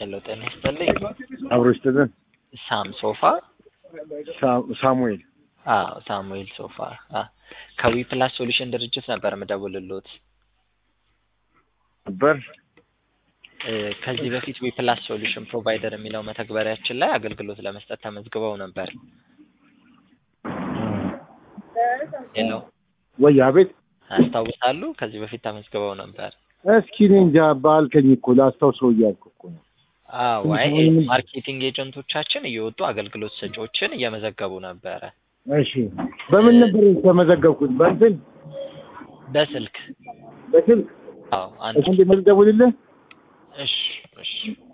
ሄሎ ጤና ይስጥልኝ። አብሮ ይስጥልን። ሳም ሶፋ ሳ- ሳሙኤል አዎ ሳሙኤል ሶፋ አ ከዊ ፕላስ ሶሉሽን ድርጅት ነበር የምደውልሎት። ነበር። እ ከዚህ በፊት ዊ ፕላስ ሶሉሽን ፕሮቫይደር የሚለው መተግበሪያችን ላይ አገልግሎት ለመስጠት ተመዝግበው ነበር። ሄሎ ወይ አቤት። ያስታውሳሉ? ከዚህ በፊት ተመዝግበው ነበር። እስኪ እኔ እንጃ ባልከኝ እኮ ላስታውሰው እያልኩ እኮ ነው። አዎ አይ ምንም- ማርኬቲንግ ኤጀንቶቻችን እየወጡ አገልግሎት ሰጪዎችን እየመዘገቡ ነበረ እሺ በምን ነበር የተመዘገብኩት? በእንትን በስልክ በስልክ አዎ አንድ እሺ፣ እንደ መልደውልልህ እሺ እሺ